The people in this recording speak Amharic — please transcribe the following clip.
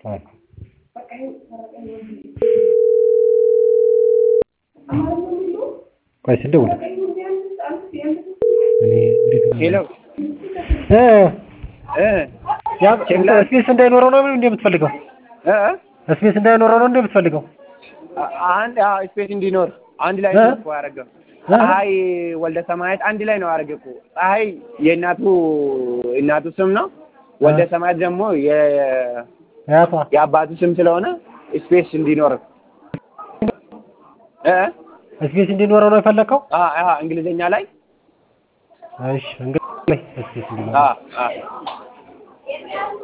ቆይ ስደውል ሄሎ እ እ ያ ስፔስ እንዳይኖረው ነው እንዴ የምትፈልገው? እ ስፔስ እንዳይኖረው ነው እንዴ የምትፈልገው? አንድ አዎ ስፔስ እንዲኖር አንድ ላይ እ? ነው እኮ ያደረገው። ፀሐይ ወልደ ሰማያት አንድ ላይ ነው ያደረገ እኮ። ፀሐይ የእናቱ እናቱ ስም ነው። ወልደ ሰማያት ደግሞ የ- ያቷ የአባቱ ስም ስለሆነ ስፔስ እንዲኖር እ ስፔስ እንዲኖረው ነው የፈለከው? አ አ እንግሊዘኛ ላይ እሺ እንግዲህ ስፔስ እንዲኖረው አ አ